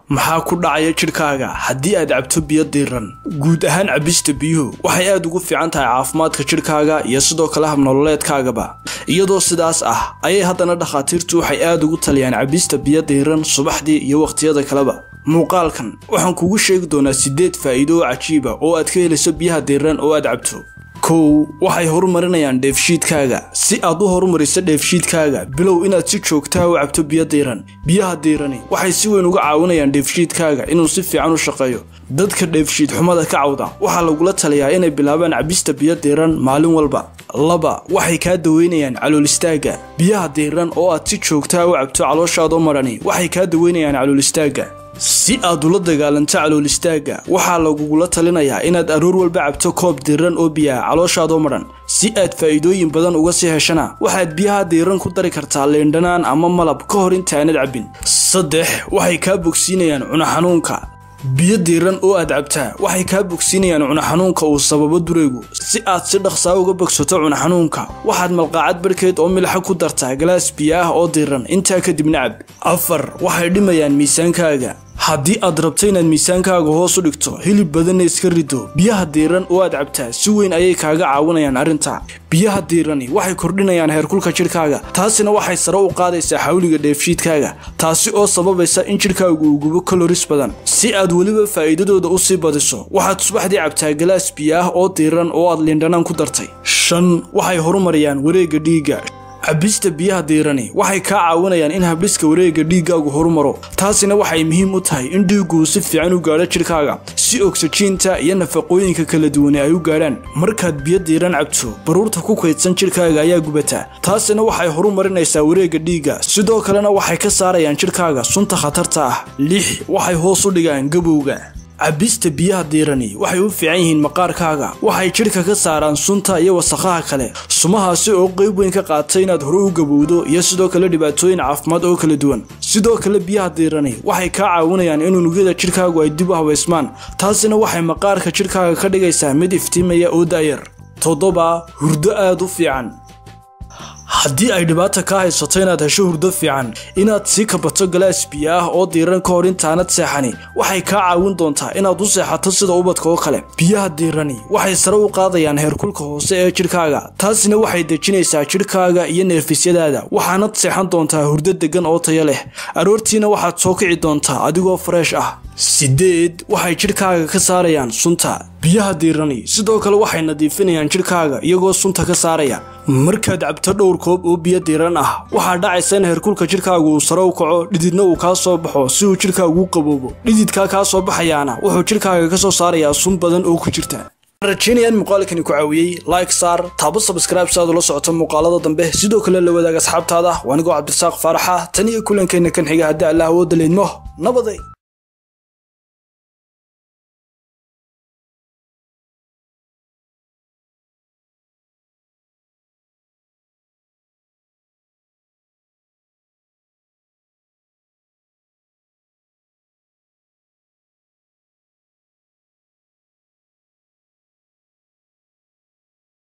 maxaa ku dhacaya jidhkaaga haddii aad cabto biyo diiran guud ahaan cabista biyuhu waxay aad ugu fiican tahay caafimaadka jidhkaaga iyo sidoo kale habnololeedkaagaba iyadoo sidaas ah ayay haddana dhakhaatiirtu waxay aad ugu taliyaan cabista biyo diiran subaxdii iyo wakhtiyada kaleba muuqaalkan waxaan kugu sheegi doonaa siddeed faa'iido oo cajiiba oo aad ka helayso biyaha diiran oo aad cabto kow waxay horumarinayaan dheefshiidkaaga si aad u horumariso dheefshiidkaaga bilow inaad si joogtaa u cabto biyo diiran biyaha diirani waxay si weyn uga caawinayaan dheefshiidkaaga inuu si fiican u shaqeeyo dadka dheefshiid xumada ka cawda waxaa lagula taliyaa inay bilaabaan cabista biyo diiran maalin walba laba waxay kaa daweynayaan calool istaagga biyaha diiran oo aad si joogtaa u cabto calooshaadoo madhani waxay kaa daweynayaan calool istaagga si aad ula dagaalanto calool istaagga waxaa lagugula talinayaa inaad aroor walba cabto koob diiran oo biyaha calooshaadoo madhan si aad faa'iidooyin badan uga sii heshana waxaad biyaha diiran ku dari kartaa leendhanaan ama malab ka hor intaanad cabbin saddex waxay kaa bogsiinayaan cunaxanuunka biyo diiran oo aad cabtaa waxay kaa bogsiinayaan cunaxanuunka uu sababo duraygu si aad si dhaqsaa uga bogsato cunaxanuunka waxaad malqaacad barhkeed oo milxa ku dartaa galaas biyo ah oo diiran intaa kadibna cab afar waxay dhimayaan miisaankaaga haddii aad rabto inaad miisaankaaga hoos u dhigto hilib badanna iska rido biyaha diiran oo aad cabtaa si weyn ayay kaaga caawinayaan arrinta biyaha diirani waxay kordhinayaan heerkulka jidhkaaga taasina waxay sare u qaadaysaa xawliga dheefshiidkaaga taasi oo sababaysa in jidhkaagu uu gubo kaloris badan si aad weliba faa'iidadooda u sii badiso waxaad subaxdii cabtaa galaas biyo ah oo diiran oo aad liindhanaan ku dartay shan waxay horumariyaan wareegga dhiigga cabista biyaha diirani waxay kaa caawinayaan in habdhiska wareegga dhiiggaagu horumaro taasina waxay muhiim u tahay in dhiigguu si fiican u gaadho jidhkaaga si ogsajiinta iyo nafaqooyinka kala duwane ay u gaadhaan markaad biyo diiran cabto baruurta ku kaydsan jidhkaaga ayaa gubataa taasina waxay horumarinaysaa wareegga dhiigga sidoo kalena waxay ka saarayaan jidhkaaga sunta khatarta ah lix waxay hoos u dhigaan gabowga cabista biyaha diirani waxay u fiican yihiin maqaarkaaga waxay jidhka ka saaraan sunta iyo wasakhaha kale sumahaasi oo qayb weyn ka qaatay inaad hore u gabowdo iyo sidoo kale dhibaatooyin caafimaad oo kala duwan sidoo kale biyaha diirani waxay kaa caawinayaan in unugyada jidhkaagu ay dib u habaysmaan taasina waxay maqaarka jidhkaaga ka dhigaysaa mid iftiimaya oo daayar toddoba hurdo aad u fiican haddii ay dhibaata kaa haysato inaad hesho hurdo fiican inaad sii kabato galaas biyo ah oo diiran ka hor intaanad seexani waxay kaa caawin doontaa inaad u seexato sida ubadka oo kale biyaha diirani waxay sare u qaadayaan heerkulka hoose ee jidhkaaga taasina waxay dejinaysaa jidhkaaga iyo neefisyadaada waxaanad seexan doontaa hurdo deggan oo tayo leh aroortiina waxaad soo kici doontaa adigoo fareesh ah sideed waxay jidhkaaga ka saarayaan sunta biyaha diirani sidoo kale waxay nadiifinayaan jidhkaaga iyagoo sunta ka saaraya markaad cabto dhowr koob oo biyo diiran ah waxaa dhacaysa in heerkulka jidhkaagu uu sare u kaco dhididna uu kaa soo baxo si uu jidhkaagu u qaboobo dhididkaa kaa soo baxayaana wuxuu jidhkaaga ka soo saarayaa sun badan oo ku jirta rajeynayaan muuqaalkani ku caawiyey like saar taabo sabscribe si aad ula socoto muuqaalada dambe sidoo kale la wadaag asxaabtaada waanigoo cabdirasaaq faaraxa tan iyo kulankeenna kan xiga haddii allah awooda leydmo nabaday